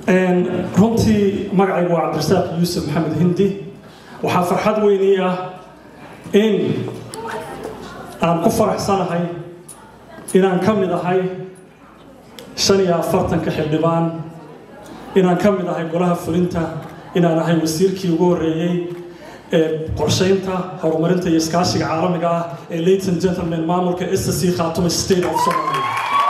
runtii magacaygu waa cabdirasaaq yuusuf maxamed hindi waxaa farxad weynii ah in aan ku faraxsanahay inaan ka mid ahay shan iyo afartanka xildhibaan inaan ka mid ahay golaha fulinta inaan ahay wasiirkii ugu horreeyey ee qorshaynta horumarinta iyo iskaashiga caalamiga ah ee leyton gentleman maamulka ssc khaatuma state of somalia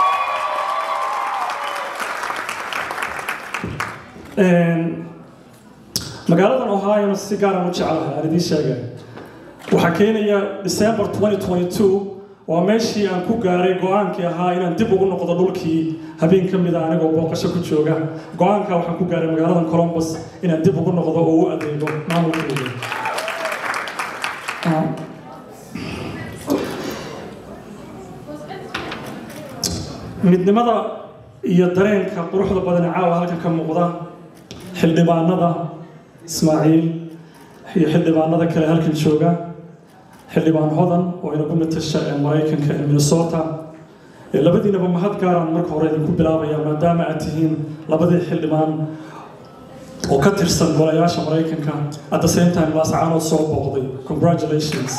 magaaladan ohio si gaaran u jeclahay aan idiin sheegay waxaa keenaya december 2022 waa meeshii aan ku gaaray go-aankii ahaa inaan dib ugu noqdo dhulkii habeen ka mida anigoo booqasho ku jooga go-aankaa waxaan ku gaaray magaaladan colombus inaan dib ugu noqdo oo u adeego maamulkeeda midnimada iyo dareenka quruxda badan ee caawa halkan ka muuqda xildhibaanada ismaaciil iyo xildhibaanada kale halkan jooga xildhibaan hodan oo inagu matasha ee maraykanka ee minnesota labadiinaba mahad gaaraan marka hore idinku bilaabaya maadaama aad tihiin labadii xildhibaan oo ka tirsan golayaasha maraykanka at the same time laascaanood soo booqday congratulations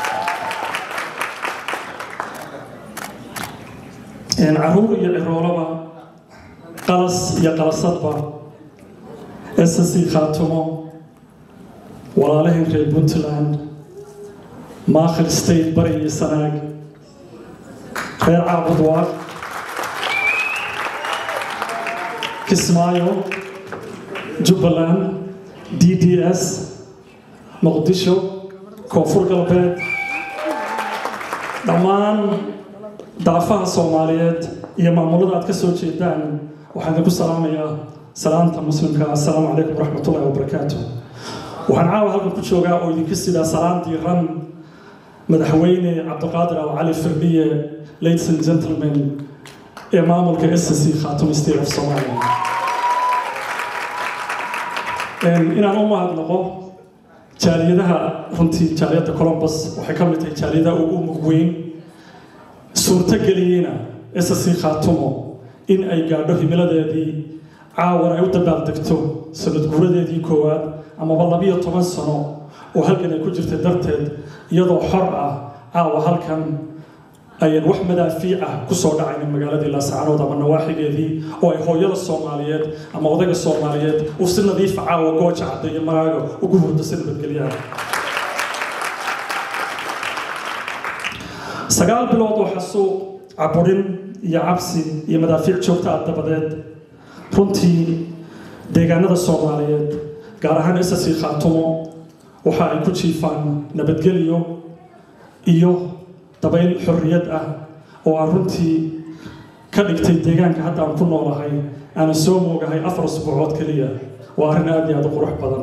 caruur iyo ciroolaba qalas iyo qalasadba ssc khaatumo walaalaheen reer puntland maakhir state bari iyo sanaag reer caabudwaaq kismaayo jubbaland d d s muqdisho koonfur galbeed dhammaan daafaha soomaaliyeed iyo maamulada aad ka soo jeedaan waxaan idinku salaamayaa salaanta muslimka assalaamu calaykum waraxmatullahi wabarakaatu waxaan caawa halkan ku joogaa oo idinka sidaa salaan diiran madaxweyne cabdiqaadir al cali firdiye ladies and gentlemen ee maamulka ssc khatum state of somalia inaan u mahadnaqo jaaliyadaha runtii jaaliyadda colombus waxay ka mid tahay jaaliyadaha ugu mug weyn suurtogeliyeyna ssc khaatumo in ay gaadho himiladeedii caawan ay u dabaaldegto sanad guuradeedii koowaad amaba labiyo toban sano oo halkan ay ku jirtay darteed iyadoo xor ah caawa halkan ayaan wax madaafiic ah kusoo dhacaynin magaaladii laascaanood ama nawaaxigeedii oo ay hooyada soomaaliyeed ama odayga soomaaliyeed uu si nadiifa caawa gooja cadda iyo maraaga ugu hurdo si nabadgelyaha sagaal bilood oo xasuuq caburin iyo cabsi iyo madaafiic joogta ah dabadeed runtii deegaanada soomaaliyeed gaar ahaan ssc khaatumo waxa ay ku jiifaan nabadgelyo iyo dabayl xorriyad ah oo aan runtii ka dhigtay deegaanka hadda aan ku noolahay aanan soo moogahay afar usbuucood keliya waa arrin aada iyo aada u qurux badan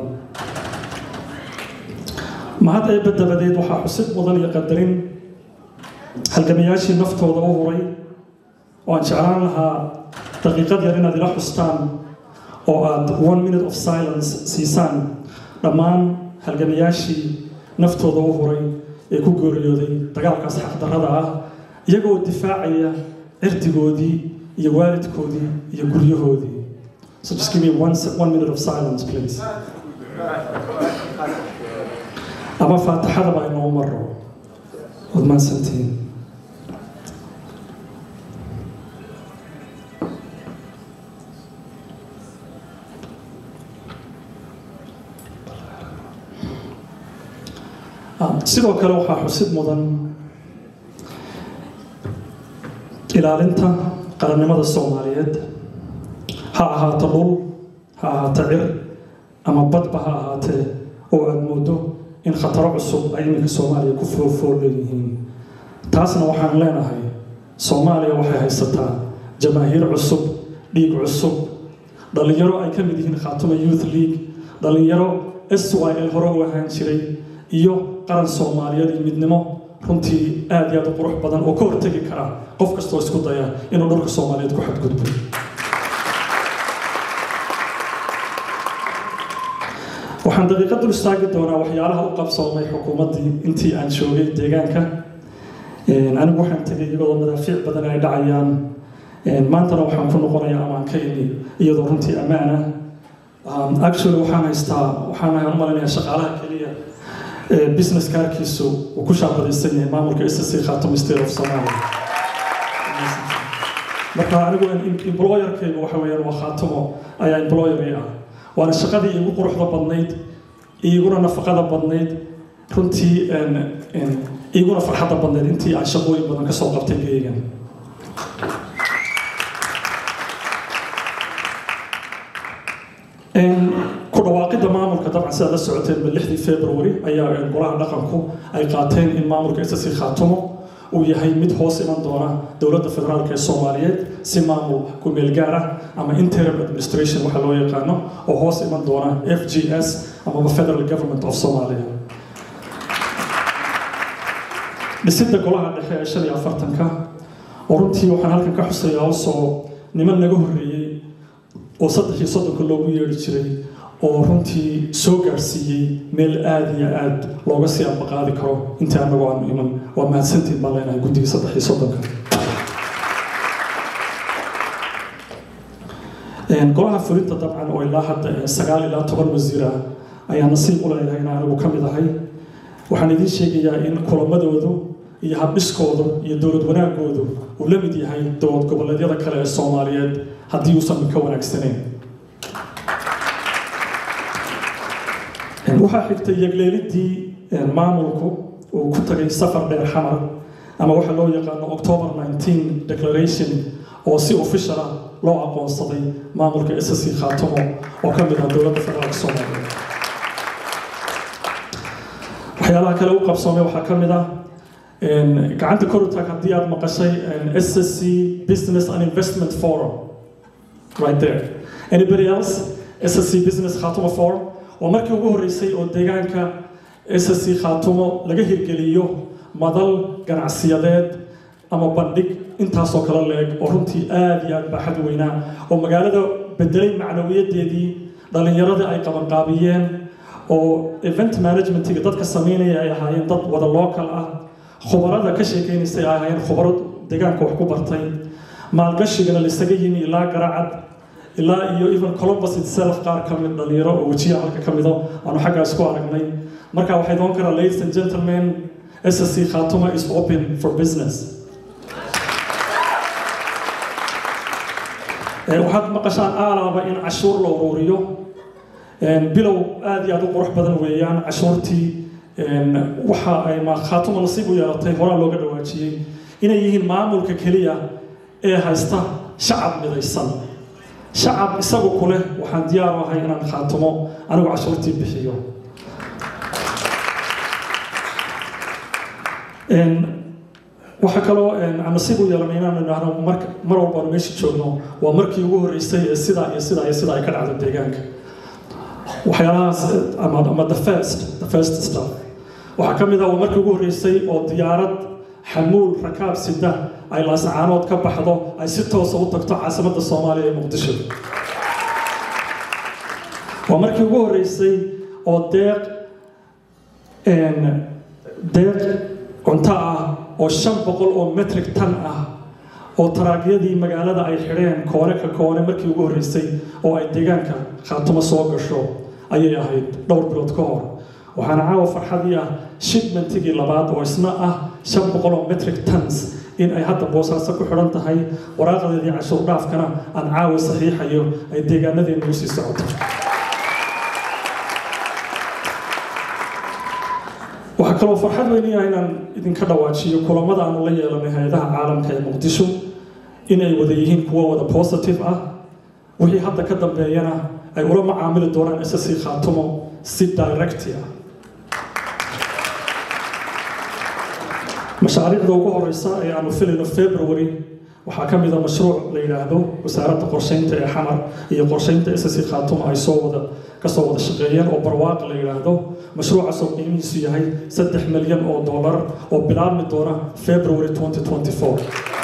mahad eebba dabadeed waxaa xusid mudan iyo qadarin halgamayaashii naftooda u huray oo aan jeclaan lahaa daqiiqad yar inaad ila xustaan oo aad one minute of silence siisaan dhammaan halgamayaashii naftooda u huray ee ku geeriyooday dagaalkaas xaqdarrada ah iyagoo difaacaya cirdigoodii iyo waalidkoodii iyo guryahoodii so just give me one, one minute of silence please ama faatixadaba inoo maro waad mahadsantihiin sidoo kale waxaa xusid mudan ilaalinta qarannimada soomaaliyeed ha ahaato dhul ha ahaato cir ama badba ha ahaatee oo aada moodo in khataro cusub ay iminka soomaaliya ku foolfool leeyihiin taasna waxaan leenahay soomaaliya waxay haysataa jamaahiir cusub dhiig cusub dhallinyaro ay ka mid yihiin khaatuma youth league dhallinyaro s y l hore u ahaan jiray iyo qaran soomaaliyeed iyo midnimo runtii aada iyo aada u qurux badan oo ka hortegi kara qof kastoo isku daya inuu dhulka soomaaliyeed ku xadgudbo waxaan daqiiqad dul istaagi doonaa waxyaalaha u qabsoomay xukuumaddii intii aan joogay deegaanka anigu waxaan tegay iyagoo madaafiic badan ay dhacayaan maantana waxaan ku noqonayaa amaankayni iyadoo runtii ammaana actually waxaan haystaa waxaan malaynayaa shaqaalaha keliya business kaarkiisu uu ku shaabadaysan yahay maamulka ssc khaatamo state of somalia marka anigu employerkaygu waxa weeyaan waa khaatamo ayaa employerii ah waana shaqadii igu quruxda badnayd iguna nafaqada badnayd runtii iguna farxadda badnayd intii aan shaqooyin badan ka soo qabtay geygan ku dhawaaqidda maamulka dabcan sidaad la socoteen ba lixdii february ayaa golaha dhaqanku ay qaateen in maamulka ssc khaatumo uu yahay mid hoos iman doona dowladda federaalk ee soomaaliyeed si maamul ku-meel gaar ah ama interim administration waxaa loo yaqaano oo hoos iman doona f g s amaba federal government of somalia dhisidda golaha dhexe ee shan iyo afartanka oo runtii waxaan halkan ka xusayaa usoo niman naga horreeyey oo saddex iyo soddonka loogu yeedhi jiray oo runtii soo gaarsiiyey meel aada iyo aada looga sii ambaqaadi karo intii anagoo aanu iman waa mahadsantiin baan leenahay guddigii saddex iyo soddonka golaha fulinta dabcan oo ilaa hadda sagaal ilaa toban wasiir ah ayaa nasiib u leeyahay in anigu ka mid ahay waxaan idiin sheegayaa in kulamadoodu iyo habdhiskoodu iyo dowlad wanaagoodu uu la mid yahay dowlad goboleedyada kale ee soomaaliyeed haddii uusan ka wanaagsanayn waxaa xigtay yagleelidii maamulku uu ku tagay safar dheer xamar ama waxaa loo yaqaano october 19 declaration oo si official ah loo aqoonsaday maamulka ssc khaatumo oo ka mid ah dowladda federaalk soomaaliya waxyaalaha kale u qabsoomay waxaa ka mid ah gacanta korutaag haddii aad maqashay ssc business and investment forum right there anybody else ssc business khaatumo forum waa markii ugu horreysay oo deegaanka ssc khaatumo laga hirgeliyo madal ganacsiyadeed ama bandhig intaasoo kale leeg oo runtii aada iyo aada baaxad weynaa oo magaalada bedelay macnawiyadeedii dhallinyaradii ay qabanqaabiyeen oo event managementiga dadka sameynaya ay ahaayeen dad wada local ah khubarada ka sheekeynaysay ay ahaayeen khubaro deegaanka wax ku bartay maalgashigana laisaga yimi ilaa garacad ilaa iyo even columbus itself qaar ka mid dhalinyaro oo wejiya halka ka mido aanu xaggaas ku aragnay marka waxay doon karaa ladies and gentlemen ssc khatuma is open for business waxaad maqashaan aalaaba in cashuur la uruuriyo bilow aada iyo aada u qurux badan weeyaan cashuurtii waxa ay khaatuma nasiib u yeelatay horaa looga dhawaajiyey inay yihiin maamulka keliya ee haysta shacab midaysan shacab isagu ku leh waxaan diyaar u ahay inaan khaatumo anigu cashuurtii bixiyo waxaa kaloo aan nasiib u yeelanay inaan idhaahno mar mar walbaanu meesha joogno waa markii ugu horreysay ee sidaa iyo sidaa iyo sidaa ay ka dhacdo deegaanka waxyaalahaas ama ama the first the first stuff waxaa ka mid ah waa markii ugu horreysay oo diyaarad xamuul rakaab sida ay laasacaanood ka baxdo ay si toosa u tagto caasimadda soomaaliya ee muqdisho waa markii ugu horreysay oo deeq deeq cunto ah oo shan boqol oo metric tan ah oo taraagyadii magaalada ay xidheen koone ka koone markii ugu horreysay oo ay deegaanka khaatumo soo gasho ayay ahayd dhowr bilood ka hor waxaana caawa farxadii ah shipmentigii labaad oo isna ah shan boqol oo metric tons in ay hadda boosaaso ku xidhan tahay waraaqadeedii cashuur dhaafkana aan caawa saxiixayo ay deegaanadeena u sii socoto waxaa kaloo farxad weyniya inaan idinka dhawaajiyo kulamada aanu la yeelanay hay-adaha caalamka ee muqdisho inay wada yihiin kuwo wada positive ah wixii hadda ka dambeeyana ay ula macaamili doonaan ssc khaatumo si directi ah mashaariicda ugu horeysa ee aanu filayno february waxaa ka mid a mashruuc la yidhaahdo wasaaradda qorsheynta ee xamar iyo qorsheynta ssc khaatumo ay soo wada kasoo wada shaqeeyeen oo barwaaq la yidhaahdo mashruucaas oo qiimihiisu yahay saddex milyan oo dollar oo bilaabmi doona february 2024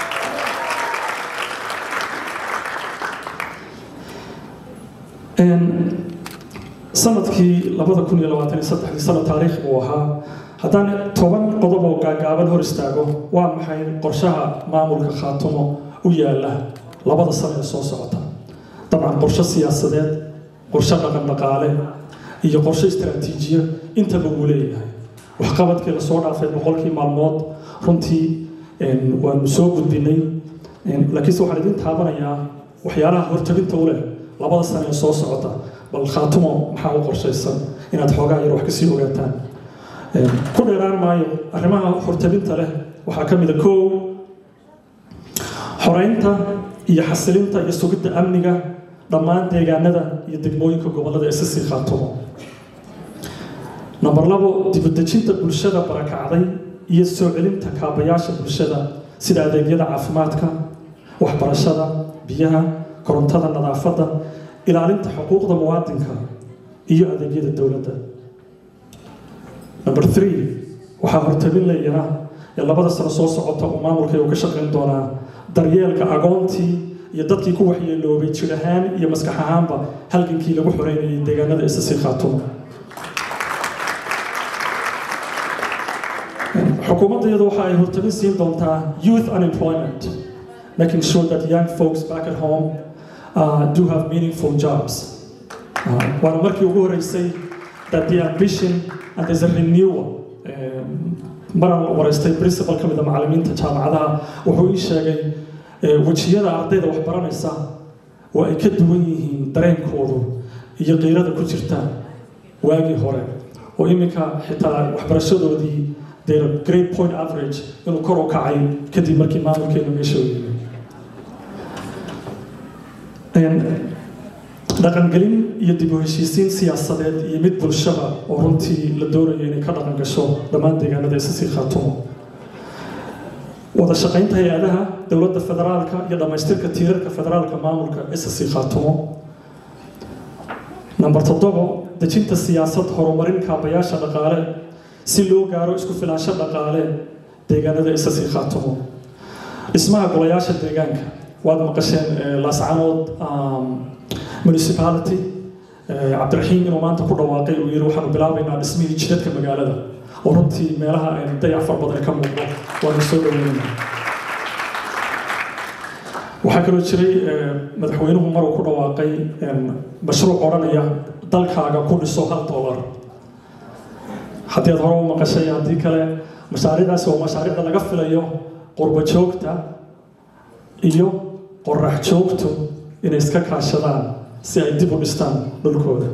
sanadkii labada kun iyo labaatan iyo saddexdii sanad taariikh uu ahaa haddaan toban qodob oo gaagaaban hor istaago waa maxay qorshaha maamulka khaatumo u yaala labada sano ee soo socota dabcan qorshe siyaasadeed qorshe dhaqan dhaqaale iyo qorshe istaraatiijiya intaba wuu leeyahay waxqabadkii lasoo dhaafay boqolkii maalmood runtii waanu soo gudbinay laakiinse waxaan idin taabanayaa waxyaalaha hortabinta u leh labada sano ee soo socota bal khaatumo maxaa u qorshaysan inaad xoogaa yar wax kasii ogaataan ku dheeraan maayo arrimaha hortabinta leh waxaa ka mid a koow xoreynta iyo xasilinta iyo sugidda amniga dhammaan deegaanada iyo degmooyinka gobollada ee sisii khaatumo number labo dibudejinta bulshada barakacday iyo soo celinta kaabayaasha bulshada sida adeegyada caafimaadka waxbarashada biyaha korontada nadaafadda ilaalinta xuquuqda muwaadinka iyo adeegyada dowladda number three waxaa hortabin leeyana ee labada sano soo socota uu maamulka uu ka shaqayn doonaa daryeelka agoontii iyo dadkii ku waxyeeloobay jir ahaan iyo maskax ahaanba halgankii lagu xoreynayay deegaanada isasii khaatumo xukuumaddeedu waxa ay hortabin siin doontaa youth unemployment making sure that young folks back at home uh, do have meaningful jobs uh, waana markii ugu horeysay that the ambition and there's a renewal maraan waraystay principal ka mid a macallimiinta jaamacadaha wuxuu ii sheegay wejiyada ardayda wax baranaysa waa ay ka duwan yihiin dareenkoodu iyo qiirada ku jirta waagii hore oo iminka xitaa waxbarashadoodii their great point average inuu kor u kacay kadib markii maamulkeenu meesha u yimid dhaqangelin iyo dib u heshiisiin siyaasadeed iyo mid bulshada oo runtii la doonayo inay ka dhaqan gasho dhammaan deegaanada isasii khaatumo wada shaqaynta hay-adaha dowladda federaalka iyo dhammaystirka tiirarka federaalka maamulka isasii khaatumo number toddobo dejinta siyaasad horumarin kaabayaasha dhaqaale si loo gaaro isku filaansho dhaqaale deegaanada isasii khaatumo dhismaha golayaasha deegaanka waad maqasheen laascanood municipality cabdiraxiim inuu maanta ku dhawaaqay uu yiri waxaanu bilaabaynaa dhismihii jidadka magaalada oo runtii meelaha aynu dayac far badan ka muuqdo waanu soo dhaweynaa waxaa kaloo jiray madaxweynuhu maruu ku dhawaaqay mashruuc odhanaya dalkaaga ku dhiso hal dollar haddii aad hore u maqashay haddii kale mashaariicdaasi waa mashaariicda laga filayo qurbo joogta iyo qorax joogtu inay iska kaashadaan si ay dib u dhistaan dhulkooda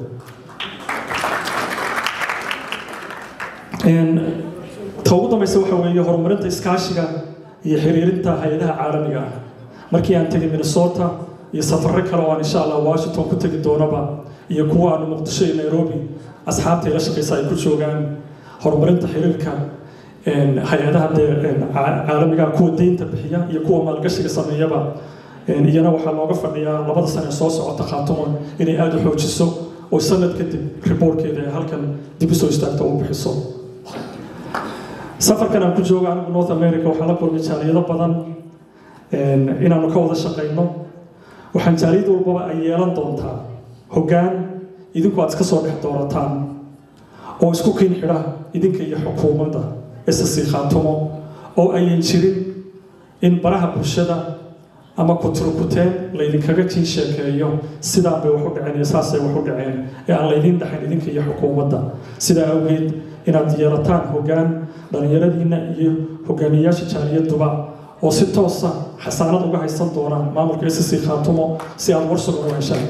ta ugu dambaysa waxa weeye horumarinta iskaashiga iyo xiriirinta hay-adaha caalamiga ah markii aan tegay minnesota iyo safarro kale oo aan insha allah washington ku tegi doonaba iyo kuwa aanu muqdisho iyo nairobi asxaabta ila shaqaysa ay ku joogaan horumarinta xiriirka hay-adaha caalamiga kuwa deynta bixiya iyo kuwa maalgashiga sameeyaba iyana waxaa looga fadhiyaa labada sane soo socota khaatumo inay aada u xoojiso oo sanad kadib riboortkeeda ay halkan dib usoo istaagto u bixiso safarkan aan ku jooga anigu north america waxaa la kulmay jaaliyado badan inaanu ka wada shaqayno waxaan jaaliyad walbaba ay yeelan doontaa hoggaan idinku aad iska soo dhex doorataan oo isku kiin xidha idinka iyo xukuumadda isasii khaatumo oo ayan jirin in baraha bulshada ama kuturkuteen laydinkaga tiin sheekeeyo sidaan bay wax u dhaceen iyo saasay wax u dhaceen ee aan laydin dhaxayn idinka iyo xukuumadda sidaa awgeed inaad yeelataan hoggaan dhallinyaradiinna iyo hogaamiyayaasha jaaliyaduba oo si toosa xasaanad uga haysan doona maamulka isasi khaatumo si aad warsugan u heshaan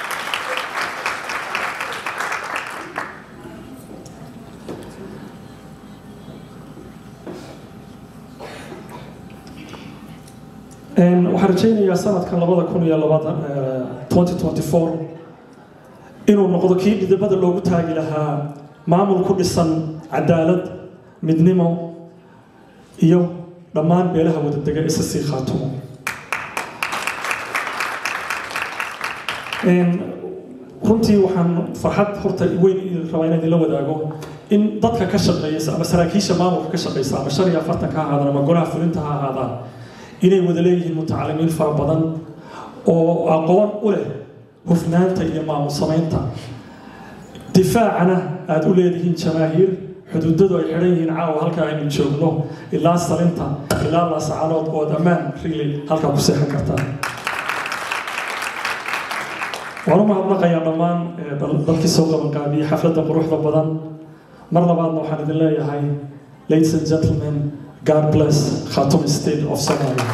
waxaan rajaynayaa sanadkan labada kun iyo labada twenty twenty four inuu noqdo kii dhidibada loogu taagi lahaa maamul ku dhisan cadaalad midnimo iyo dhammaan beelaha wadadega isa sii khaatumo runtii waxaan farxad horta weyn rabaa inaan idinla wadaago in dadka ka shaqeeya ama saraakiisha maamulka ka shaqeysa ama shan iyo afartan ka ahaadaan ama golaha fulinta ha ahaadaan inay wada leeyihiin mutacalimiin fara badan oo aqoon u leh hufnaanta iyo maamul samaynta difaacana aada u leedihiin jamaahiir xuduudadu ay xidhan yihiin caawa halka aynu joogno ilaa salinta ilaa laasacanood oo ad ammaan rile halkaa ku seexan kartaan waan u mahadnaqayaa dhammaan dadkii soo qabanqaabiyey xafladda quruxda badan mar labaadna waxaan idin leeyahay ladies and gentlemen god bless khatum state of somalia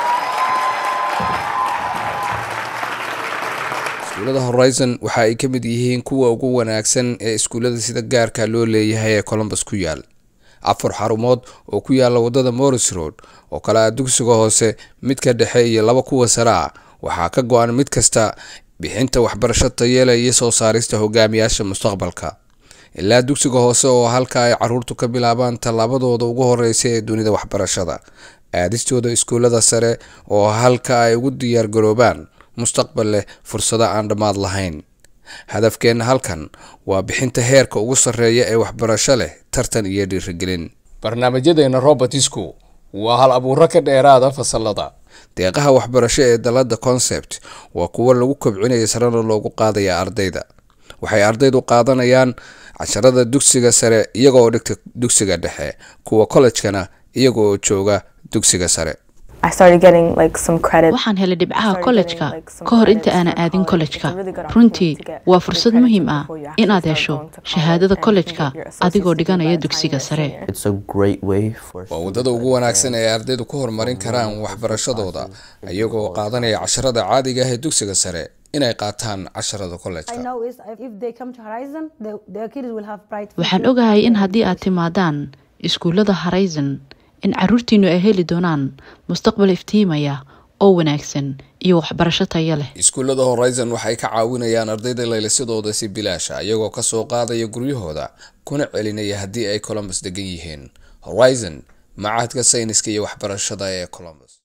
iskuullada horizon waxa ay ka mid yihiin kuwa ugu wanaagsan ee iskuullada sida gaarka loo leeyahay ee colombus ku yaal afar xarumood oo ku yaala wadada morris road oo kale ah dugsiga hoose midka dhexe iyo laba kuwa sare ah waxaa ka go-an mid kasta bixinta waxbarasho tayeela iyo soo saarista hogaamiyaasha mustaqbalka ilaa dugsiga hoose oo halka ay caruurtu ka bilaabaan tallaabadooda ugu horeysa ee dunida waxbarashada aadistooda iskuullada sare oo halka ay ugu diyaargaroobaan mustaqbal leh fursado aan dhammaad lahayn hadafkeenna halkan waa bixinta heerka ugu sarreeya ee waxbarasho leh tartan iyo dhiirigelin barnaamijyadeena robertisku waa hal abuuro ka dheeraada fasalada deeqaha waxbarasho ee dalada concept waa kuwo lagu kobcinaya sarena loogu qaadaya ardayda waxay ardaydu qaadanayaan casharada dugsiga sare iyaga oo dhigta dugsiga dhexe kuwa kollejkana iyaga oo jooga dugsiga sare waxaan helay dhibcaha kollejka ka hor inta aanan aadin kollejka runtii waa fursad muhiim ah inaad hesho shahaadada kollejka adigoo dhiganaya dugsiga sare waa waddada ugu wanaagsan ee ardaydu ku horumarin karaan waxbarashadooda iyagoo qaadanaya casharada caadiga ah ee dugsiga sare inay qaataan casharada kollejka waxaan ogahay in haddii aad timaadaan iskuullada horizon in caruurtiinu ay heli doonaan mustaqbal iftiimaya oo wanaagsan iyo waxbarasho tayo leh iskuullada horizon waxay ka caawinayaan ardayda laylisadooda si bilaasha iyagoo kasoo qaadaya guryahooda kuna celinaya haddii ay colombus degan yihiin horizon macahadka sayniska iyo waxbarashada ee colombus